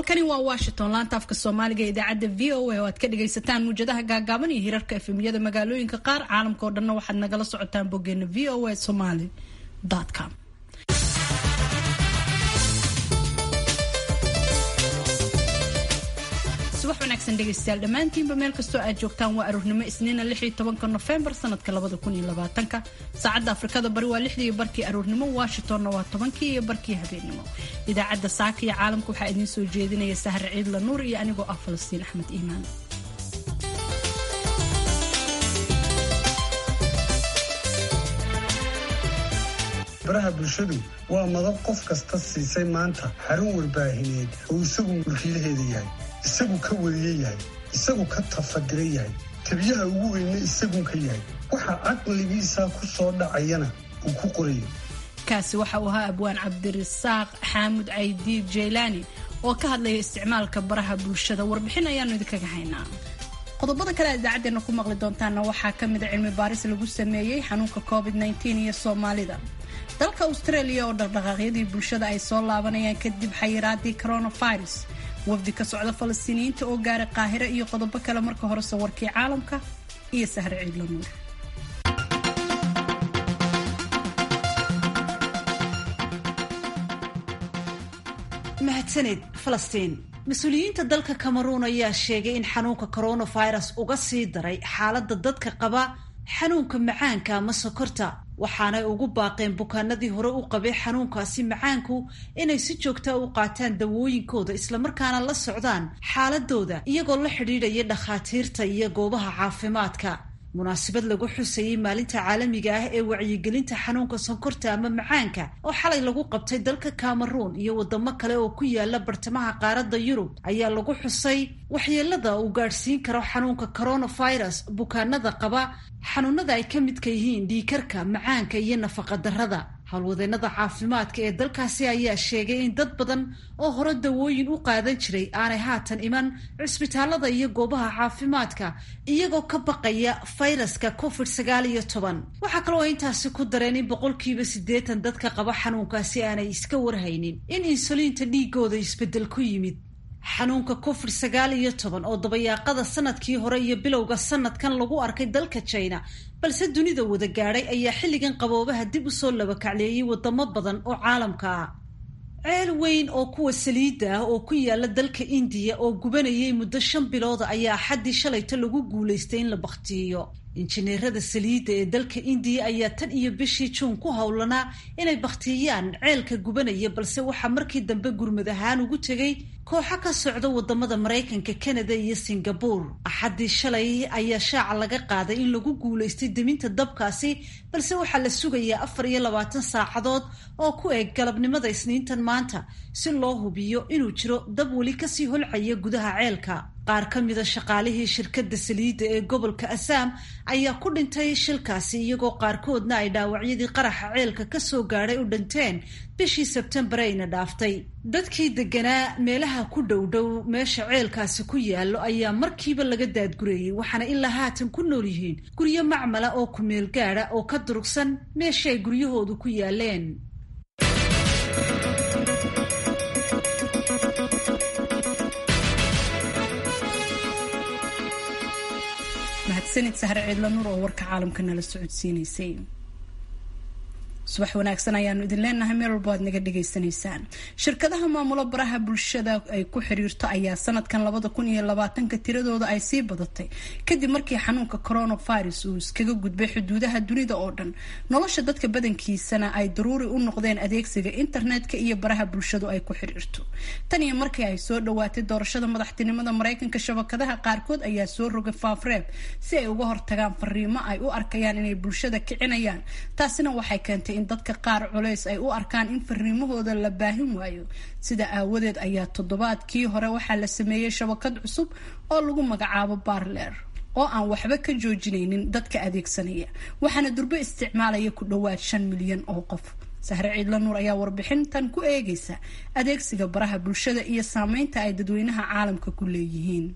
halkani waa washington laanta afka soomaaliga ee idaacadda v o a oo aad ka dhagaysataan muujadaha gaagaaban iyo hirarka efemiyada magaalooyinka qaar caalamka oo dhanna waxaad nagala socotaan boggeena v o a somaly com subax wanaagsan dhegaystayaal dhammaantiinba meel kastoo aad joogtaan waa aroornimo isniina lix iyo tobanka nofembar sanadka labada kun iyo labaatanka saacadda afrikada bari waa lixdii iyo barkii aroornimo washingtonna waa tobankii iyo barkii habeennimo idaacadda saaka iyo caalamka waxaa idiin soo jeedinaya sahre ciidla nuur iyo anigoo ah falastiin axmed iimaan baraha bulshadu waa madab qof kasta siisay maanta xarun warbaahineed oo isagu mulkiilaheeda yahay isagu ka wariye yahay isagu ka tafadiran yahay tabiyaha ugu weyne isagun ka yahay waxa caqligiisa ku soo dhacayana uu ku qorayo kaasi waxa uu ahaa abwaan cabdirasaaq xaamud caydiid jaylaani oo ka hadlaya isticmaalka baraha bulshada warbixin ayaanu idinkaga haynaa qodobada kale aad idaacadeena ku maqli doontaana waxaa ka mida cilmi baaris lagu sameeyey xanuunka covid iyo soomaalida dalka australia oo dhaqdhaqaaqyadii bulshada ay soo laabanayaan kadib xayiraadii coronavirus wafdi ka socda falastiiniyiinta oo gaaray qaahire iyo qodobo kale marka horese warkii caalamka iyo sahre ciidla nuur mahadsaned falastiin mas-uuliyiinta dalka cameroon ayaa sheegay in xanuunka coronavirus uga sii daray xaaladda dadka qaba xanuunka macaanka ama sokorta waxaanay ugu baaqeen bukaanadii hore u qabay xanuunkaasi macaanku inay si joogta u qaataan dawooyinkooda islamarkaana la socdaan xaaladooda iyagoo la xidhiidhaya dhakhaatiirta iyo goobaha caafimaadka munaasabad lagu xusayey maalinta caalamiga ah ee wacyigelinta xanuunka sonkorta ama macaanka oo xalay lagu qabtay dalka cameroon iyo wadamo kale oo ku yaala bartamaha qaaradda yurub ayaa lagu xusay waxyeelada uu gaadhsiin karo xanuunka coronavirus bukaanada qaba xanuunada ay ka midka yihiin dhiikarka macaanka iyo nafaqadarrada howlwadeenada caafimaadka ee dalkaasi ayaa sheegay in dad badan oo hore dawooyin u qaadan jiray aanay haatan iman cisbitaalada iyo goobaha caafimaadka iyagoo ka baqaya fayraska covid sagaal iyo toban waxaa kaloo intaasi ku dareen in boqolkiiba siddeetan dadka qaba xanuunkaasi aanay iska warhaynin in insuliinta dhiigooda isbeddel ku yimid xanuunka covid sagaal iyo toban oo dabayaaqada sanadkii hore iyo bilowga sanadkan lagu arkay dalka china balse dunida wada gaadhay ayaa xilligan qaboobaha dib usoo labakacleeyey wadamo badan oo caalamka ah ceel weyn oo kuwa saliidda ah oo ku yaala dalka indiya oo gubanayay muddo shan bilooda ayaa axaddii shalayto lagu guulaystay in la bakhtiiyo injineerada saliidda ee dalka indiya ayaa tan iyo bishii juun ku howlanaa inay bakhtiyaan ceelka gubanaya balse waxaa markii dambe gurmad ahaan ugu tegay kooxo ka socda wadamada maraykanka canada iyo singabore axaddii shalay ayaa shaaca laga qaaday in lagu guulaystay deminta dabkaasi balse waxaa la sugayaa afar iyo labaatan saacadood oo ku eg galabnimada isniintan maanta si loo hubiyo inuu jiro dab weli kasii holcaya gudaha ceelka qaar ka mida shaqaalihii shirkadda saliidda ee gobolka assaam ayaa ku dhintay shilkaasi iyagoo qaarkoodna ay dhaawacyadii qaraxa ceelka kasoo gaadhay u dhinteen bishii sebtembar ayna dhaaftay dadkii deganaa meelaha ku dhowdhow meesha ceelkaasi ku yaallo ayaa markiiba laga daadgureeyey waxaana ilaa haatan ku nool yihiin guryo macmala oo kumeel gaada oo ka durugsan meesha ay guryahoodu ku yaaleen mahadsanid sahre ciidla nuur oo warka caalamka nala socodsiinaysay subax wanaagsan ayaanu idin leenahay meel walbo aad naga dhagaysanaysaan shirkadaha maamulo baraha bulshada ay ku xiriirto ayaa sanadkan labada kun iyo labaatanka tiradooda ay sii badatay kadib markii xanuunka coronavirus uu iskaga gudbay xuduudaha dunida oo dhan nolosha dadka badankiisana ay daruuri u noqdeen adeegsiga internetka iyo baraha bulshadu ay ku xiriirto tan iyo markii ay soo dhawaatay doorashada madaxtinimada mareykanka shabakadaha qaarkood ayaa soo rogay faafreeb si ay uga hortagaan fariimo ay u arkayaan inay bulshada kicinayaan taasina waxay keentay in dadka qaar culays ay u arkaan in fariimahooda la baahin waayo sida aawadeed ayaa toddobaadkii hore waxaa la sameeyey shabakad cusub oo lagu magacaabo barler oo aan waxba ka joojinaynin dadka adeegsanaya waxaana durbo isticmaalaya ku dhowaad shan milyan oo qof sahre ciidla nuur ayaa warbixintan ku eegaysa adeegsiga baraha bulshada iyo saameynta ay dadweynaha caalamka ku leeyihiin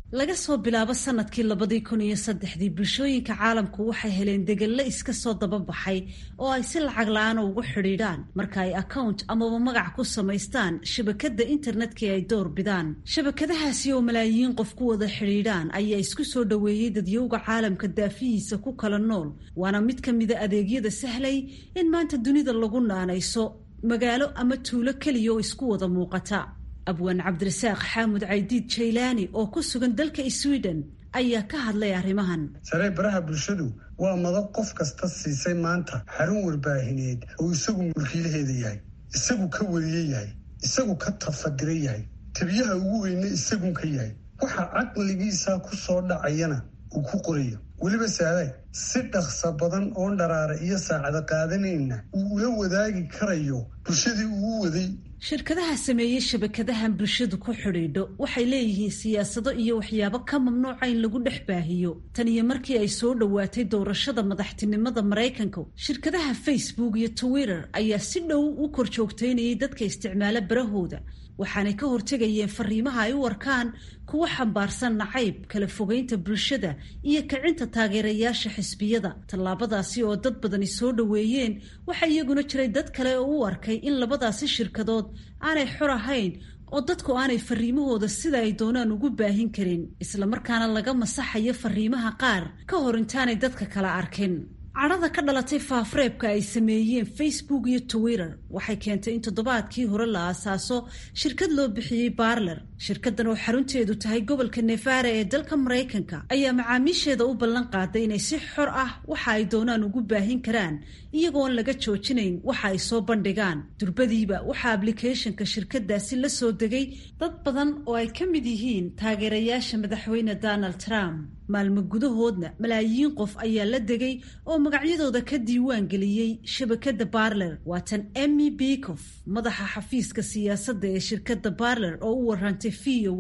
laga soo bilaabo sanadkii labadii kun iyo saddexdii bulshooyinka caalamku waxay heleen degello iska soo dababaxay oo ay si lacag la-aan ugu xidhiidhaan marka ay account amaba magac ku samaystaan shabakadda internetka ay door bidaan shabakadahaasi oo malaayiin qof ku wada xidhiidhaan ayaa isku soo dhoweeyey dadyowga caalamka daafihiisa ku kala nool waana mid ka mida adeegyada sahlay in maanta dunida lagu naanayso magaalo ama tuulo keliya oo isku wada muuqata abwaan cabdirasaaq xaamud caydiid jaylaani oo ku sugan dalka sweden ayaa ka hadlay arrimahan saree baraha bulshadu waa madab qof kasta siisay maanta xarun warbaahineed oo isagu mulkiilaheeda yahay isagu ka wariye yahay isagu ka tafadira yahay tabiyaha ugu weyne isagun ka yahay waxa caqligiisa ku soo dhacayana uu ku qorayo weliba saaday si dhaqsa badan oon dharaara iyo saacada qaadanayna uu ula wadaagi karayo bulshadii uu waday shirkadaha sameeyey shabakadahan bulshadu ku xidhiidho waxay leeyihiin siyaasado iyo waxyaabo ka mamnuuca in lagu dhex baahiyo tan iyo markii ay soo dhowaatay doorashada madaxtinimada maraykanka shirkadaha facebook iyo twitter ayaa si dhow u kor joogtaynayay dadka isticmaala barahooda waxaanay ka hortegayeen fariimaha ay u arkaan kuwa xambaarsan nacayb kala fogeynta bulshada iyo kicinta taageerayaasha xisbiyada tallaabadaasi oo dad badani soo dhoweeyeen waxaa iyaguna jiray dad kale oo u arkay in labadaasi shirkadood aanay xor ahayn oo dadku aanay fariimahooda sida ay doonaan ugu baahin karin islamarkaana laga masaxayo fariimaha qaar ka hor intaanay dadka kala arkin cadhada ka dhalatay faafreebka ay sameeyeen facebook iyo twitter waxay keentay in toddobaadkii hore la aasaaso shirkad loo bixiyey barler shirkadan oo xarunteedu tahay gobolka nevara ee dalka maraykanka ayaa macaamiisheeda u ballan qaaday inay si xor ah waxa ay doonaan ugu baahin karaan iyagoon laga joojinayn waxa ay soo bandhigaan durbadiiba waxaa ablicathonka shirkadaasi la soo degay dad badan oo ay ka mid yihiin taageerayaasha madaxweyne donald trump maalmo gudahoodna malaayiin qof ayaa la degay oo magacyadooda ka diiwaan geliyey shabakada barler waa tan emmy bekof madaxa xafiiska siyaasadda ee shirkadda barler oo u warantay v o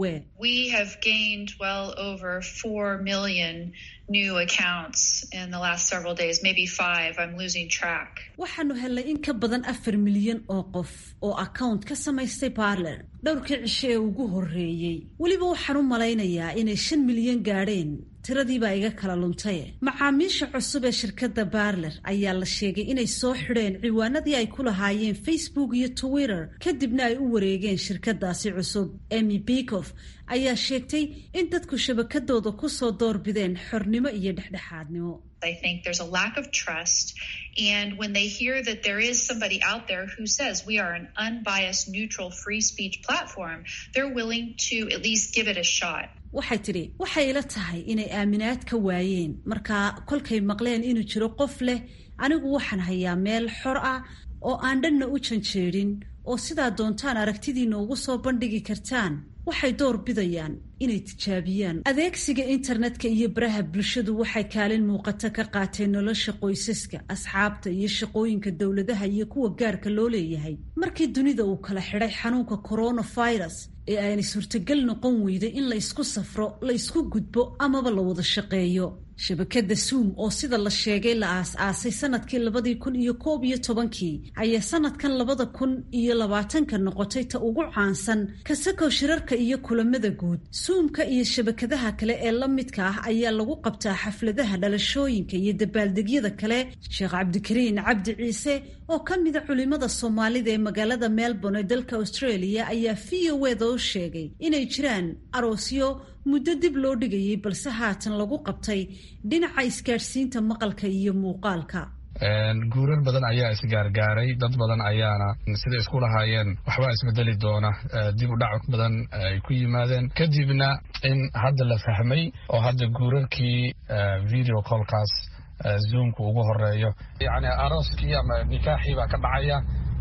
waxaanu helnay in ka badan afar milyan oo qof oo account ka samaystay barler dhowrkii cisho ee ugu horreeyey weliba waxaan u malaynayaa inay shan milyan gaadheen tiradiibaa iga kala luntaye macaamiisha cusub ee shirkadda barler ayaa la sheegay inay soo xidheen ciwaanadii ay ku lahaayeen facebook iyo twitter kadibna ay u wareegeen shirkadaasi cusub emmy bekof ayaa sheegtay in dadku shabakadooda kusoo doorbideen xornimo iyo dhexdhexaadnimo I think there's a lack of trust. And when they hear that there is somebody out there who says we are an unbiased, neutral, free speech platform, they're willing to at least give it a shot. waxay tidhi waxay ila tahay inay aaminaad ka waayeen markaa kolkay maqleen inuu jiro qof leh anigu waxaan hayaa meel xor ah oo aan dhanna u janjeedhin oo sidaa doontaan aragtidiina ugu soo bandhigi kartaan waxay door bidayaan inay tijaabiyaan adeegsiga internetka iyo baraha bulshadu waxay kaalin muuqata ka qaateen nolosha qoysaska asxaabta iyo shaqooyinka dowladaha iyo kuwa gaarka loo leeyahay markii dunida uu kala xidhay xanuunka coronavirus ee aanay suurtagal noqon weyday in la ysku safro la ysku gudbo amaba la wada shaqeeyo shabakada zoom oo sida la sheegay la aas-aasay sanadkii labadii kun iyo koob iyo tobankii ayaa sanadkan labada kun iyo labaatanka noqotay ta ugu caansan kasakow shirarka iyo kulamada guud zoomka iyo shabakadaha kale ee la midka ah ayaa lagu qabtaa xafladaha dhalashooyinka iyo dabaaldegyada kale sheekh cabdikariin cabdi ciise oo ka mida culimada soomaalida ee magaalada melbourne ee dalka australia ayaa v o eda u sheegay inay jiraan aroosyo muddo dib loo dhigayay balse haatan lagu qabtay dhinaca isgaadhsiinta maqalka iyo muuqaalka guurar badan ayaa isgaargaaray dad badan ayaana siday isku lahaayeen waxbaa isbedeli doona dib u dhac badan ay ku yimaadeen kadibna in hadda la fahmay oo hadda guurarkii video colkaas zoomka ugu horeeyo yacni arooskii ama nikaaxii baa ka dhacaya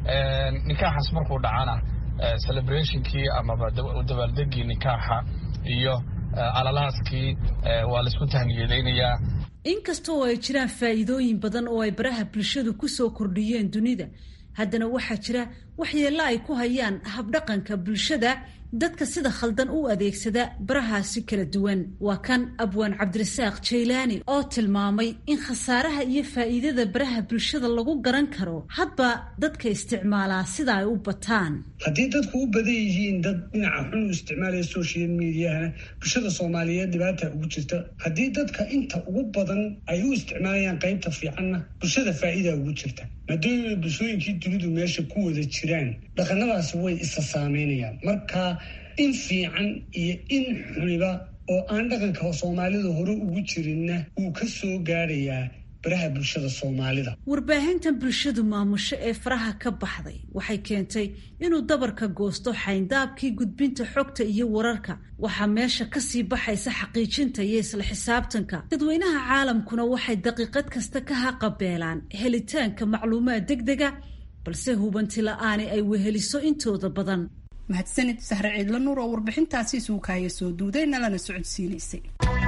nikaaxaas markuu dhacana celebrationkii amaba dabaaldegii nikaaxa iyo alalaaskii waa laisku tahniyadaynayaa inkasta oo ay jiraan faa'iidooyin badan oo ay baraha bulshadu ku soo kordhiyeen dunida haddana waxaa jira waxyeello ay ku hayaan habdhaqanka bulshada dadka sida khaldan u adeegsada barahaasi kala duwan waa kan abwaan cabdirasaaq jaylaani oo tilmaamay in khasaaraha iyo faa'iidada baraha bulshada lagu garan karo hadba dadka isticmaalaa sida ay u bataan haddii dadku u badan yihiin dad dhinaca xun u isticmaalaya social mediahana bulshada soomaaliyeed dhibaata ugu jirta haddii dadka inta ugu badan ay u isticmaalayaan qaybta fiicanna bulshada faa'iida ugu jirta maadaama bulshooyinkii dunidu meesha ku wada jiraan dhaqanadaasi way isa saameynayaan marka in fiican iyo in xuniba oo aan dhaqanka soomaalida hore ugu jirinna wuu ka soo gaadhayaa baraha bulshada soomaalida warbaahintan bulshadu maamusho ee faraha ka baxday waxay keentay inuu dabarka goosto xayndaabkii gudbinta xogta iyo wararka waxaa meesha kasii baxaysa xaqiijinta iyo isla xisaabtanka dadweynaha caalamkuna waxay daqiiqad kasta ka haqabeelaan helitaanka macluumaad degdega balse hubanti la-aani ay weheliso intooda badan mahadsanid sahre ciidla nuur oo warbixintaasi suukaaya soo duuday nalana socodsiinaysay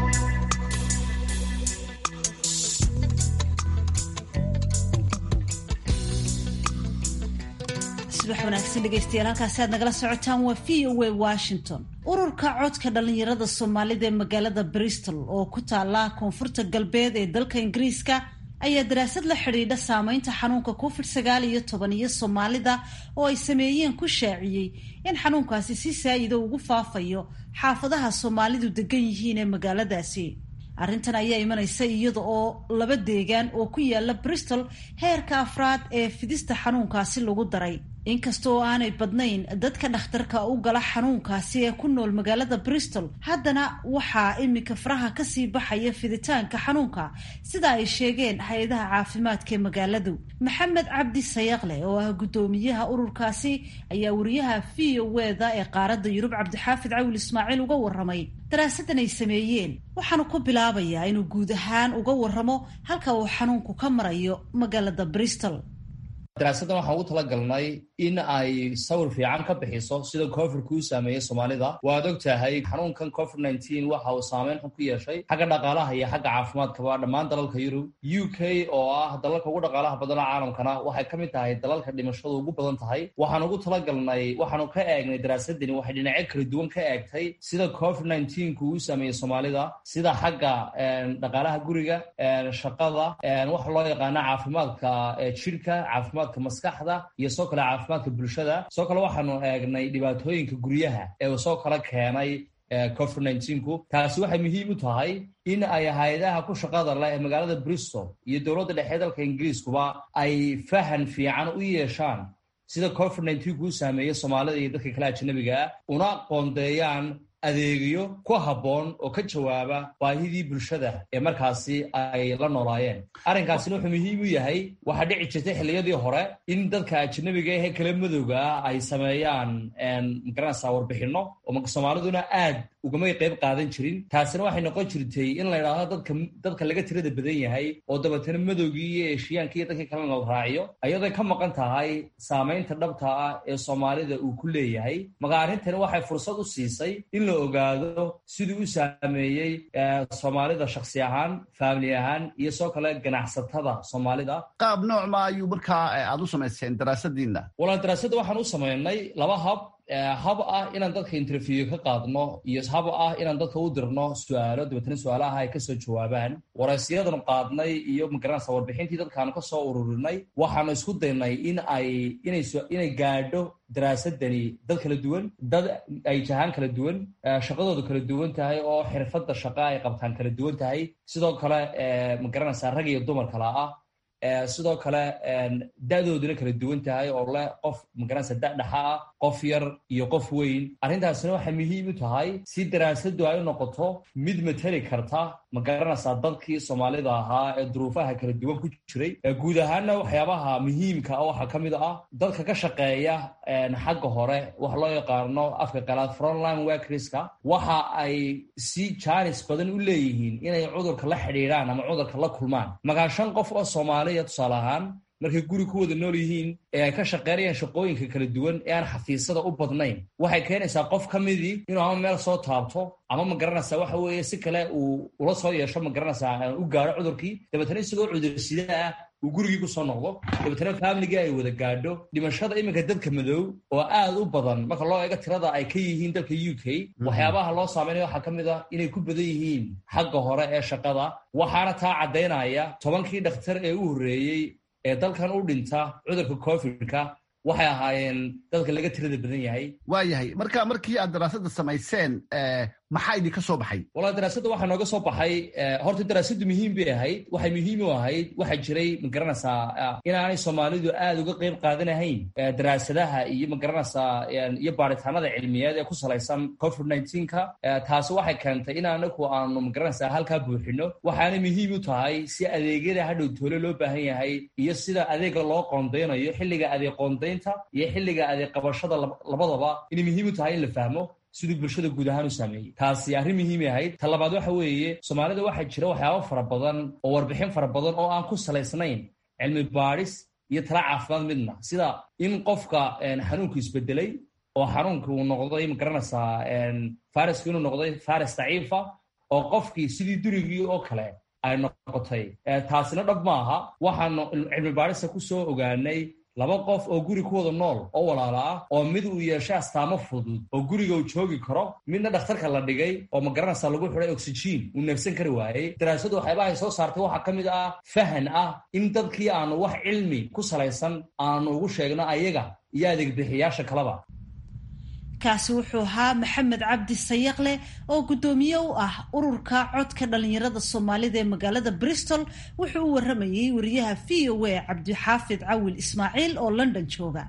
subax wanaagsan dhegeystayaal halkaasi aad nagala socotaan waa v o a washington ururka codka dhalinyarada soomaalida ee magaalada bristol oo ku taala koonfurta galbeed ee dalka ingiriiska ayaa daraasad la xidhiidha saameynta xanuunka covid sagaal iyo toban iyo soomaalida oo ay sameeyeen ku shaaciyey in xanuunkaasi si saa-ida ugu faafayo xaafadaha soomaalidu degan yihiin ee magaaladaasi arrintan ayaa imanaysa iyada oo laba deegaan oo ku yaala bristol heerka afraad ee fidista xanuunkaasi lagu daray inkasta oo aanay badnayn dadka dhakhtarka u gala xanuunkaasi ee ku nool magaalada bristol haddana waxaa iminka faraha kasii baxaya fiditaanka xanuunka sida ay sheegeen hay-adaha caafimaadka ee magaaladu maxamed cabdi sayaqle oo ah guddoomiyaha ururkaasi ayaa wariyaha v o weda ee qaaradda yurub cabdixaafid cawil ismaaciil uga waramay daraasadan ay sameeyeen waxaanu ku bilaabayaa inuu guud ahaan uga waramo halka uu xanuunku ka marayo magaalada bristol daraasaddan waxaan ugu talagalnay in ay sawir fiican ka bixiso sida covidku u saameeyey soomaalida waad og tahay xanuunkan covid nneteen waxa uu saameyn xun ku yeeshay xagga dhaqaalaha iyo xagga caafimaadkaba dhammaan dalalka yurub u k oo ah dalalka ugu dhaqaalaha badana caalamkana waxay ka mid tahay dalalka dhimashadu ugu badan tahay waxaan ugu talagalnay waxaanu ka eegnay daraasadani waxay dhinacyo kala duwan ka eegtay sida covid nneteenku uu saameeyey soomaalida sida xagga dhaqaalaha guriga shaqada waxa loo yaqaana caafimaadka jirka caafimaad maskaxda iyo soo kale caafimaadka bulshada soo kale waxaanu eegnay dhibaatooyinka guryaha ee uu soo kala keenay covid nneteen-ku taasi waxay muhiim u tahay in ay hay-adaha ku shaqada leh ee magaalada bristol iyo dowladda dhexe dalka ingiriiskuba ay fahan fiican u yeeshaan sida covid nneteen-ku u saameeyey soomaalida iyo dadka kale ajanabiga ah una qoondeeyaan adeegyo ku habboon oo ka jawaaba baahidii bulshada ee markaasi ay la noolaayeen arrinkaasina wuxuu muhiim u yahay waxaa dhici jirtay xilliyadii hore in dadka ajanabiga ahee kala madowga ah ay sameeyaan magaranaysaa warbixinno oo soomaaliduna aad ugamay qayb qaadan jirin taasina waxay noqon jirtay in la idhaahdo dadka dadka laga tirada badan yahay oo dabeetana madowgii iyo eeshiyaanka iyo dadkii kalena la raaciyo ayadoo ka maqan tahay saamaynta dhabta ah ee soomaalida uu ku leeyahay maka arrintani waxay fursad u siisay in la ogaado siduu u saameeyey soomaalida shaksi ahaan faamili ahaan iyo soo kale ganacsatada soomaalida qaab noocma ayuu markaa aad u samayseen daraasadiina walaal daraasadda waxaan u samaynay laba hab hab ah inaan dadka interview ka qaadno iyo hab ah inaan dadka u dirno su-aalo dabeetana su-aalaha ay kasoo jawaabaan waraysyadanu qaadnay iyo magaranaysa warbixintii dadkaanu ka soo ururinay waxaanu isku daynay in ay inay gaadho daraasadani dad kala duwan dad ay jahaan kala duwan shaqadoodu kala duwan tahay oo xirfadda shaqa ay qabtaan kala duwan tahay sidoo kale magaranaysa rag iyo dumar kala ah sidoo kale da-dooduna kala duwan tahay oo leh qof magaranaysa da-dhaxa ah qof yar iyo qof weyn arrintaasina waxay muhiim u tahay si daraasadu ay u noqoto mid mateli karta magaranaysaa dadkii soomaalida ahaa ee duruufaha kala duwan ku jiray guud ahaanna waxyaabaha muhiimka waxaa ka mid ah dadka ka shaqeeya xagga hore waxa loo yaqaano afka qalaad frontline workerska waxa ay si jaanis badan u leeyihiin inay cudurka la xidhiidhaan ama cudurka la kulmaan magaa shan qof oo soomaaliya tusaale ahaan markay guri ku wada nool yihiin ee ay ka shaqeynayaan shaqooyinka kala duwan ee aan xafiisada u badnayn waxay keenaysaa qof ka midii inuu ama meel soo taabto ama ma garanaysaa waxa weeye si kale uu ula soo yeesho ma garanaysaa u gaaro cudurkii dabeetana isagoo cudursida ah uu gurigii kusoo noqdo dabeetana faamiligii ay wada gaadho dhimashada iminka dadka madow oo aad u badan marka loo eego tirada ay ka yihiin dalka u k waxyaabaha loo saameynaya waxaa ka mid ah inay ku badan yihiin xagga hore ee shaqada waxaana taa caddaynaya tobankii dhakhtar ee u horreeyey ee dalkan u dhinta cudurka covidka waxay ahaayeen dadka laga tirada badan yahay waa yahay marka markii aad daraasada samayseen maxaa idinka soo baxay wala daraasadda waxaa nooga soo baxay horta daraasaddu muhiim bay ahayd waxay muhiim u ahayd waxaa jiray magaranaysaa inaanay soomaalidu aad uga qeyb qaadanahayn daraasadaha iyo magaranaysaa iyo baaritaanada cilmiyeed ee ku salaysan covid nneteen-ka taasi waxay keentay in anaku aanu magaranaysaa halkaa buuxino waxaanay muhiim u tahay si adeegyada hadhow toole loo baahan yahay iyo sida adeega loo qoondeynayo xilliga adeeg qoondeynta iyo xilliga adeeg qabashada labadaba inay muhiim u tahay in la fahmo siduu bulshada guud ahaan u saameeyey taasi arrin muhiimay ahayd ta labaad waxa weeye soomaalida waxaa jira waxyaabo fara badan oo warbixin fara badan oo aan ku salaysnayn cilmi baadhis iyo tala caafimaad midna sida in qofka xanuunku isbedelay oo xanuunka uu noqday magaranaysaa fariska inuu noqday faris daciifa oo qofkii sidii durigii oo kale ay noqotay taasina dhab maaha waxaanu cilmi baadhista ku soo ogaanay laba qof oo guri ku wada nool oo walaala ah oo mid uu yeeshay astaamo fudud oo guriga uu joogi karo midna dhakhtarka la dhigay oo magaranaysa lagu xidhay oxygen uu neefsan kari waayey daraasadu waxyaabahay soo saartay waxaa ka mid ah fahan ah in dadkii aanu wax cilmi ku salaysan aanu ugu sheegno ayaga iyo adeegbixiyaasha kaleba kaasi wuxuu ahaa maxamed cabdi sayaqleh oo guddoomiye u ah ururka codka dhallinyarada soomaalida ee magaalada bristol wuxuu u waramayey wariyaha v o a cabdixaafid cawil ismaaciil oo london jooga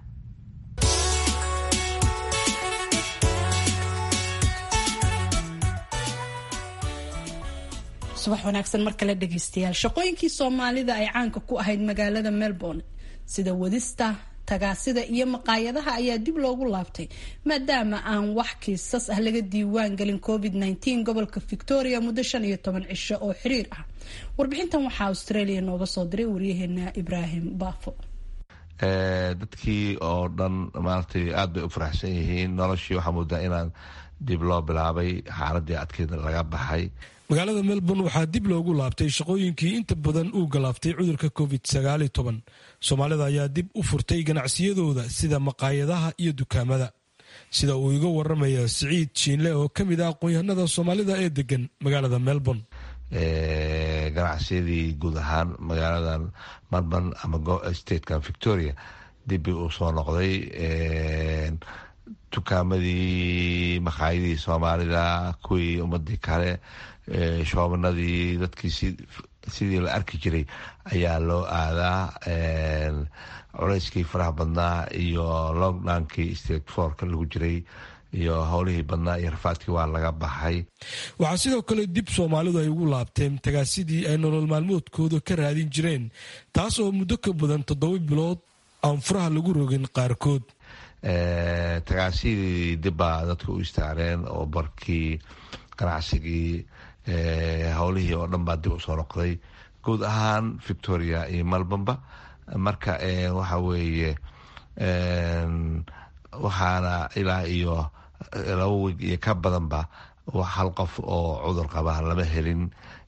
subax wanaagsan mar kale dhegaystayaal shaqooyinkii soomaalida ay caanka ku ahayd magaalada melbourne sida wadista tagaasida iyo maqaayadaha ayaa dib loogu laabtay maadaama aan wax kiisas ah laga diiwaan gelin covid nteen gobolka victoria muddo shan iyo toban cisho oo xiriir ah warbixintan waxaa australia nooga soo diray waryaheena ibraahim baafo dadkii oo dhan maaragtay aada bay u faraxsan yihiin noloshii waxaa moodaa inaan dib loo bilaabay xaaladii adkeed laga baxay magaalada melbourne waxaa dib loogu laabtay shaqooyinkii inta badan uu galaaftay cudurka covid sagaal iyo toban soomaalida ayaa dib u furtay ganacsiyadooda sida maqaayadaha iyo dukaamada sida uu iga waramaya siciid jiinle oo ka mid ah aqoon-yahanada soomaalida ee degan magaalada melbourne ganacsiyadii guud ahaan magaaladan melbourne ama statekan victoria dibbay uu soo noqday dukaamadii maqaayadii soomaalida kuwii ummadii kale shoobanadii dadkii sidii la arki jiray ayaa loo aadaa culeyskii faraha badnaa iyo lockdownkii state forka lagu jiray iyo howlihii badnaa iyo rafaadkii waa laga baxay waxaa sidoo kale dib soomaalidu ay ugu laabteen tagaasidii ay nolol maalmoodkooda ka raadin jireen taas oo muddo ka badan toddoba bilood aan furaha lagu rogin qaarkood tagaasidii dibbaa dadka u istaareen oo barkii ganacsigii howlihii oo dhan baa dib usoo noqday guud ahaan victoria iyo melbourne-ba marka waxa weeye waxaana ilaa iyo laba weeg iyo ka badanba hal qof oo cudur qaba lama helin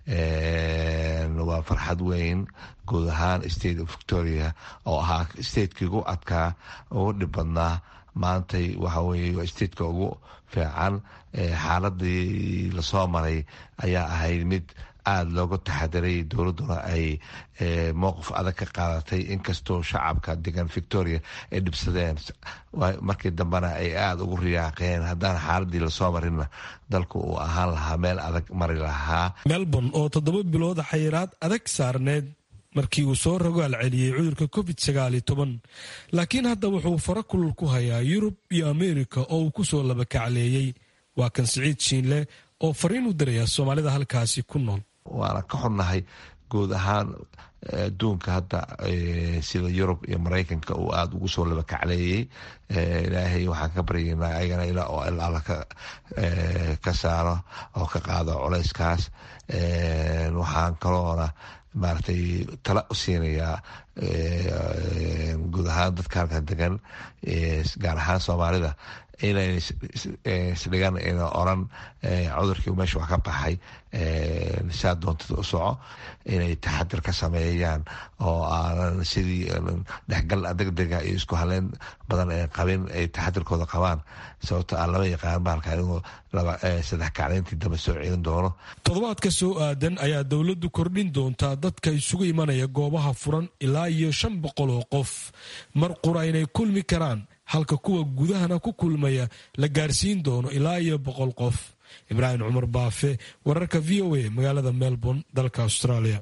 waa farxad weyn guud ahaan state of victoria oo ahaa stateki ugu adkaa ugu dhib badnaa maantay waxa weye waa stateka ugu fiican xaaladii lasoo maray ayaa ahayd mid aada looga taxadiray dowladduna ay mowqif adag ka qaadatay inkastoo shacabka degan victoria ay dhibsadeen markii dambena ay aada ugu riyaaqeen haddaan xaaladii lasoo marinna dalku uu ahaan lahaa meel adag mari lahaa melbourne oo toddoba bilood xayiraad adag saarneed markii uu soo rogaal celiyey cudurka covid sagaal iyo toban laakiin hadda wuxuu fara kulul ku hayaa yurub iyo ameerika oo uu ku soo labakacleeyey waa kan siciid shiinle oo fariin u diraya soomaalida halkaasi ku nool waana ka xunnahay guud ahaan adduunka hadda sida yurub iyo maraykanka uu aada ugu soo labakacleeyey ilaahay waxaan ka baryaynaa ayagana ilaa oo ilaala ka saaro oo ka qaado culeyskaas waxaan kaloona maaragtay tala u siinayaa guud ahaan dadka halkan degan gaar ahaan soomaalida inay isdhigan ina oran cudurkii meesha wax ka baxay saa doontida u soco inay taxadir ka sameeyaan oo aanan sidii dhexgal degdega iyo isku haleyn badan ay qabin ay taxadirkooda qabaan sababto aan lama yaqaan bahalka inuu saddex kacleyntii dambe soo celin doono toddobaadka soo aadan ayaa dowladdu kordhin doontaa dadka isugu imanaya goobaha furan ilaa iyo shan boqol oo qof mar qura inay kulmi karaan halka kuwa gudahana ku kulmaya la gaarsiin doono ilaa iyo boqol qof ibraahim cumar baafe wararka v o a magaalada melbourne dalka australia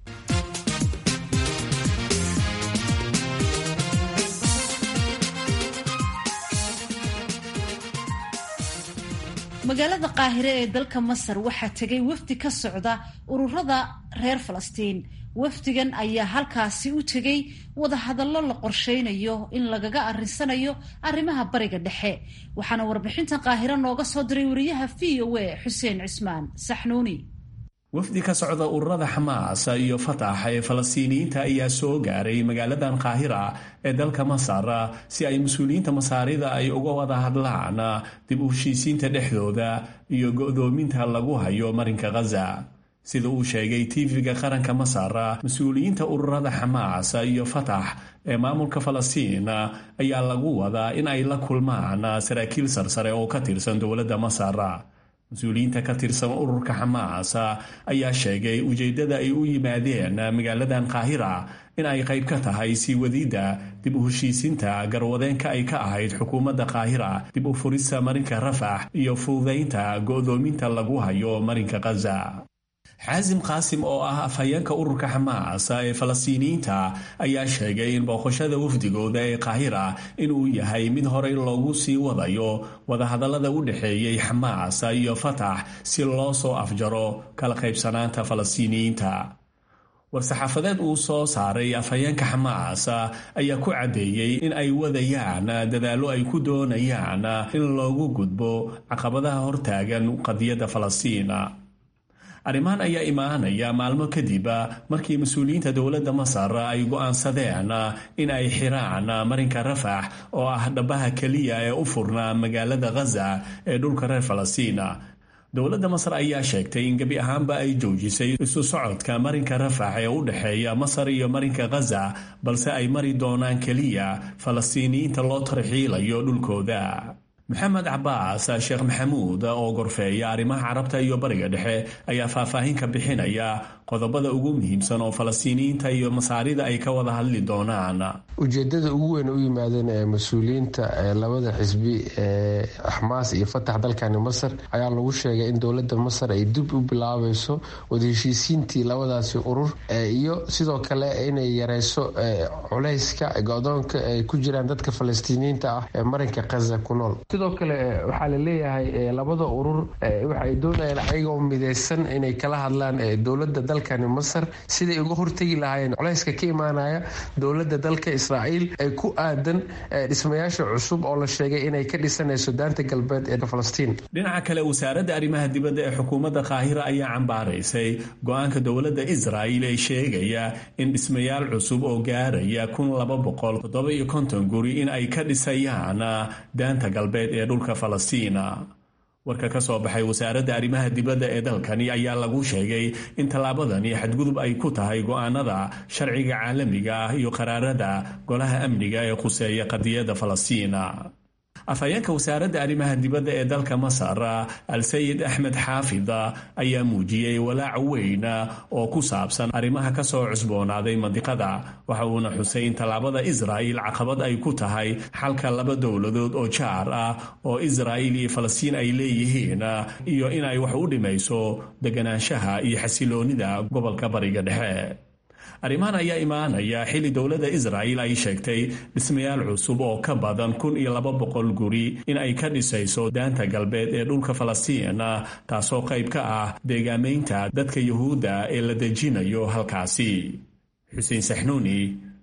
magaalada qaahire ee dalka masar waxaa tegay wafdi ka socda ururada reer falastiin wafdigan ayaa halkaasi u tegay wadahadallo la qorsheynayo in lagaga arrinsanayo arrimaha bariga dhexe waxaana warbixintan qaahiro nooga soo diray wariyaha v o a xuseen cismaan saxnuuni wafdi ka socda ururada xamaas iyo fatax ee falastiiniyiinta ayaa soo gaaray magaaladan qaahira ee dalka masar si ay mas-uuliyiinta masaarida ay uga wada hadlaan dib u heshiisiinta dhexdooda iyo go'doominta lagu hayo marinka khaza sida uu sheegay tv-ga qaranka masar mas-uuliyiinta ururada xamaas iyo fatax ee maamulka falastiin ayaa lagu wadaa in ay la kulmaan saraakiil sarsare oo ka tirsan dowladda masar mas-uuliyiinta ka tirsan ururka xamaas ayaa sheegay ujeeddada ay u yimaadeen magaaladan qaahira in ay qayb ka tahay sii wadidda dib u heshiisinta garwadeenka ay ka ahayd xukuumadda qaahira dib u furista marinka rafax iyo fududaynta go'doominta lagu hayo marinka khaza xaasim qaasim oo ah afhayeenka ururka xamaas ee falastiiniyiinta ayaa sheegay in booqashada wafdigooda ee qaahira inuu yahay mid horey loogu sii wadayo wadahadallada u dhexeeyey xamaas iyo fatax si loo soo afjaro kala qaybsanaanta falastiiniyiinta war-saxaafadeed uu soo saaray afhayeenka xamaas ayaa ku caddeeyey in ay wadayaan dadaallo ay ku doonayaan in loogu gudbo caqabadaha hortaagan qadiyadda falastiin arrimahan ayaa imaanaya maalmo kadib markii mas-uuliyiinta dowladda masar ay go'aansadeen in ay xiraan marinka rafax oo ah dhabaha keliya ee u furnaa magaalada khaza ee dhulka reer falastiin dowladda masar ayaa sheegtay in gebi ahaanba ay joojisay isu socodka marinka rafax ee u dhexeeya masar iyo marinka khaza balse ay mari doonaan keliya falastiiniyiinta loo tarxiilayo dhulkooda maxamed cabaas sheekh maxamuud oo gorfeeya arrimaha carabta iyo bariga dhexe ayaa faahfaahin ka bixinaya qodobada ugu muhiimsan oo falastiiniyiinta iyo masaarida ay ka wada hadli doonaan ujeedada ugu weyn u yimaadeen ee mas-uuliyiinta labada xisbi ee xamaas iyo fatax dalkani masar ayaa lagu sheegay in dowlada masar ay dib u bilaabayso wadaheshiisiintii labadaasi urur iyo sidoo kale inay yareyso culayska go-doonka ay ku jiraan dadka falastiiniyiinta ah ee marinka khaza ku nool sidoo kale waxaa la leeyahay labada urur waxaay doonayaan ayagoo mideysan inay kala hadlaan dowlada dalkani masar siday uga hortegi lahaayeen culayska ka imaanaya dowlada dalka israa'iil ee ku aadan dhismayaasha cusub oo la sheegay inay ka dhisanayso daanta galbeed ee falastiin dhinaca kale wasaaradda arrimaha dibadda ee xukuumadda qaahira ayaa cambaaraysay go-aanka dowladda israa'iil ee sheegaya in dhismayaal cusub oo gaaraya kun laba boqol toddoba iyo konton guri in ay ka dhisayaan daanta galbeed ee dhulka falastiina warka ka soo baxay wasaaradda arrimaha dibadda ee dalkani ayaa lagu sheegay in tallaabadani xadgudub ay ku tahay go'aanada sharciga caalamiga ah iyo qaraarada golaha amniga ee khuseeya qadiyadda falastiina afhayeenka wasaaradda arrimaha dibadda ee dalka masar al-sayid axmed xaafid ayaa muujiyey walaac weyn oo ku saabsan arrimaha ka soo cusboonaaday mandiqada waxa uuna xusay in tallaabada israa'il caqabad ay ku tahay xalka laba dowladood oo jaar ah oo israa'il iyo falastiin ay leeyihiin iyo in ay wax u dhimayso deganaanshaha iyo xasiloonida gobolka bariga dhexe arrimahan ayaa imaanaya xilli dowladda israa'il ay sheegtay dhismayaal cusub oo ka badan kun iyo laba boqol guri in ay ka dhisayso daanta galbeed ee dhulka falastiin taasoo qayb ka ah deegaamaynta dadka yuhuudda ee la dejinayo halkaasi xuseen saxnuuni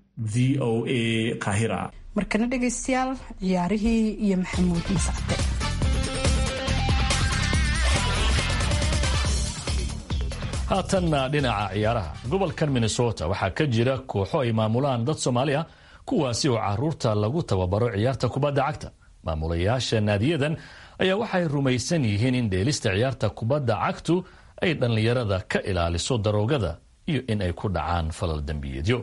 v o a qahira markana dhegaystayaal ciyaarihii iyo maxamuud mascade haatanna dhinaca ciyaaraha gobolkan minnesota waxaa ka jira kooxo ay maamulaan dad soomaali ah kuwaasi oo caruurta lagu tababaro ciyaarta kubadda cagta maamulayaasha naadiyadan ayaa waxay rumaysan yihiin in dheelista ciyaarta kubadda cagtu ay dhallinyarada ka ilaaliso daroogada iyo in ay ku dhacaan falal dembiyeedyo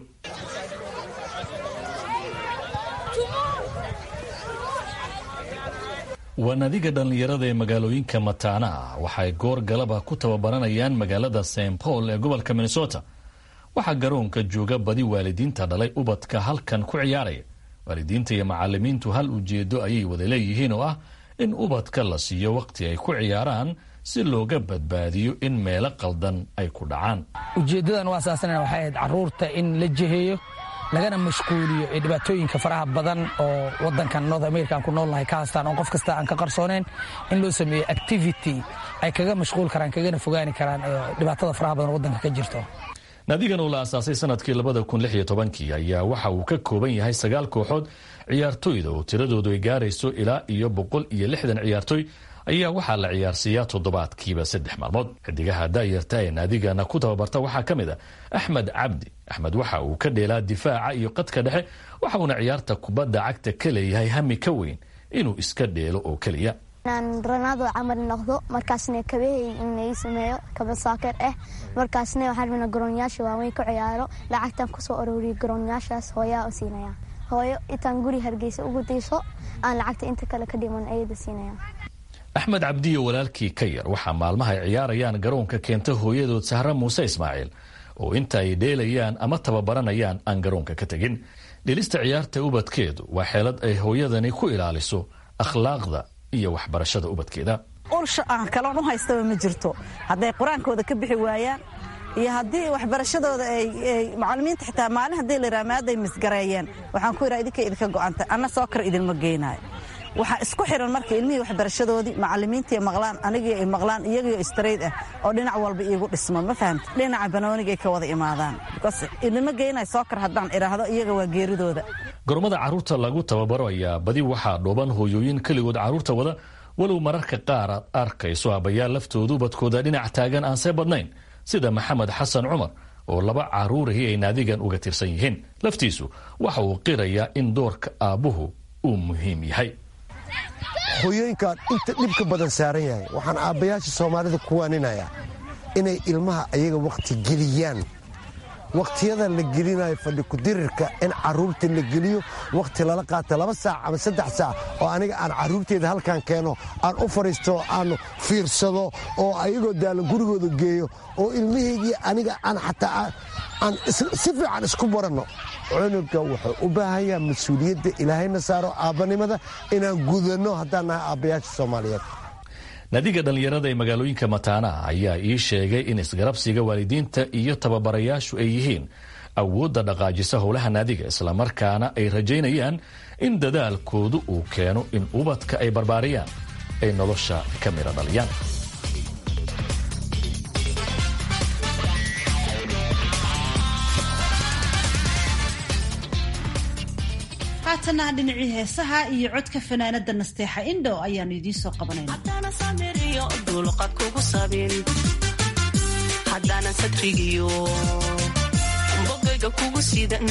waa nadiga dhallinyarada ee magaalooyinka mataanaha waxay goor galaba ku tababaranayaan magaalada st paul ee gobolka minnesota waxaa garoonka jooga badi waalidiinta dhalay ubadka halkan ku ciyaaraya waalidiinta iyo macalimiintu hal ujeedo ayay wada leeyihiin oo ah in ubadka la siiyo waqti ay ku ciyaaraan si looga badbaadiyo in meelo qaldan ay ku dhacaan ujeeddadan u asaasana waxay ahayd caruurta in la jeheeyo lagana mashquuliyo ee dhibaatooyinka faraha badan oo wadankan north american ku noolnahay ka haastaan oo qof kasta aan ka qarsooneyn in loo sameeyo activity ay kaga mashquul karaan kagana fogaani karaan dhibaatada faraha badan oo wadanka ka jirto naadigan oo la asaasay sanadkii labada kun lix iyo tobankii ayaa waxa uu ka kooban yahay sagaal kooxood ciyaartooyda oo tiradoodu ay gaarayso ilaa iyo boqol iyo lixdan ciyaartooy ayaa waxaa la ciyaarsiiyaa toddobaadkiiba saddex maalmood xidigaha daayarta ee naadigana ku tababarta waxaa ka mid a axmed cabdi axmed waxa uu ka dheelaa difaaca iyo qadka dhexe waxauna ciyaarta kubadda cagta ka leeyahay hami ka weyn inuu iska dheelo oo keliya inaan ronaldo camal noqdo markaasna kabahey inai sameeyo kaba saaker ah markaasna waxaan rabnaa garoonyaasha waaweyn ku ciyaaro lacagtan kusoo arooriyo garoonyaashaas hooyaa u siinaya hooyo intaan guri hargeysa ugu diiso aan lacagta inta kale ka dhiman ayada siinaya axmed cabdiyo walaalkii ka yar waxaa maalmaha ay ciyaarayaan garoonka keenta hooyadood sahre muuse ismaaciil oo inta ay dheelayaan ama tababaranayaan aan garoonka ka tegin dhelista ciyaarta ubadkeedu waa xeelad ay hooyadani ku ilaaliso akhlaaqda iyo waxbarashada ubadkeeda ulsha aan kaloon u haystaba ma jirto hadday qur-aankooda ka bixi waayaan iyo haddii waxbarashadooda ay macalimiinta xitaa maalin haddii la yidhaha maaday misgareeyeen waxaan ku yidhaha idinka idinka go'antay anna soo kar idinma geynayo waxaa isku xiran marka ilmihii waxbarashadoodii macalimiintii maqlaan anigii ay maqlaan iyagio istrayd ah oo dhinac walba iigu dhismo ma fahamta dhinaca banoonigay ka wada imaadaan bikos idinma geynayo soo kar haddaan idhaahdo iyaga waa geeridooda gormada carruurta lagu tababaro ayaa badi waxaa dhooban hooyooyin keligood carruurta wada walow mararka qaar aad arkayso abayaal laftoodu ubadkooda dhinac taagan aan see badnayn sida maxamed xasan cumar oo laba carruurihii ay naadigan uga tirsan yihiin laftiisu waxa uu qirayaa in doorka aabbuhu uu muhiim yahay hooyooyinkaan inta dhibka badan saaran yahay waxaan aabbayaasha soomaalida ku waaninayaa inay ilmaha ayaga wakhti geliyaan wakhtiyada la gelinayo fadhi kudirirka in carruurta la geliyo wakhti lala qaata laba saac ama saddex saac oo aniga aan carruurteeda halkaan keeno aan u fadhiisto aan fiirsado oo ayagoo daalan gurigooda geeyo oo ilmahaygii aniga aan xataa aan si fiican isku baranno cunuga wuxuu u baahan yaha mas-uuliyadda ilaahayna saaro aabbanimada inaan gudanno haddaan nahay aabbayaasha soomaaliyeed naadiga dhallinyarada ee magaalooyinka mataanaha ayaa ii sheegay in isgarabsiga waalidiinta iyo tababarayaashu ay yihiin awoodda dhaqaajisa howlaha naadiga islamarkaana ay rajaynayaan in dadaalkoodu uu keeno in ubadka ay barbaariyaan ay nolosha ka midho dhaliyaan haatana dhinacii heesaha iyo codka fanaanada nasteexa indho ayaanu idiin soo qabanayna satrigiyo bogayga kugu sidan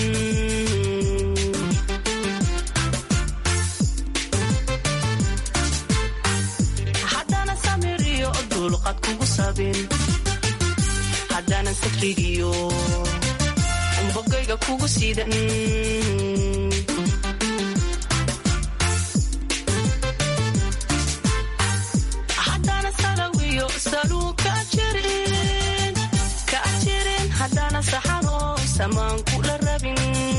haddana samiriyo dulqad kugu sabin haddaanan satrigiyo bogayga kugu sidan hadana saxano samaankula rabin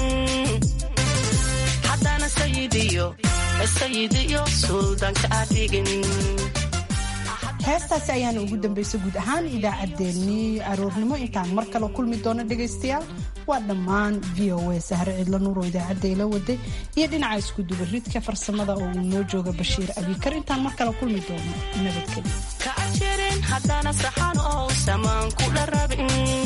hadana sayidiyo suldaanka adhigin heestaasi ayaana ugu dambaysa guud ahaan idaacaddeenii aroornimo intaan mar kale kulmi doono dhegaystayaal waa dhammaan v o a sahre cidlo nuur oo idaacadda ila waday iyo dhinaca iskudubaridka farsamada oo uu noo jooga bashiir abikar intaan mar kale kulmi doono hadana saxano samaankula rabin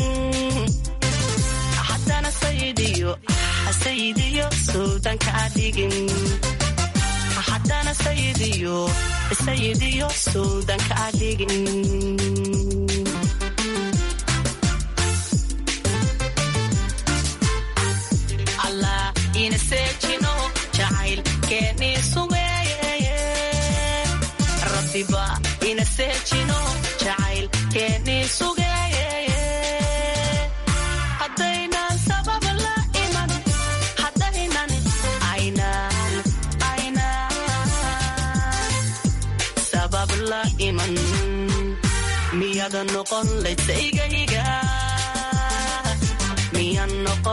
hadana sayidiyo suldaanka adhigin hadana sayidiyo suldaanka adhigin allah ina seejino jacayl keenii sugeeye noqon laydsaygayga miyan noqon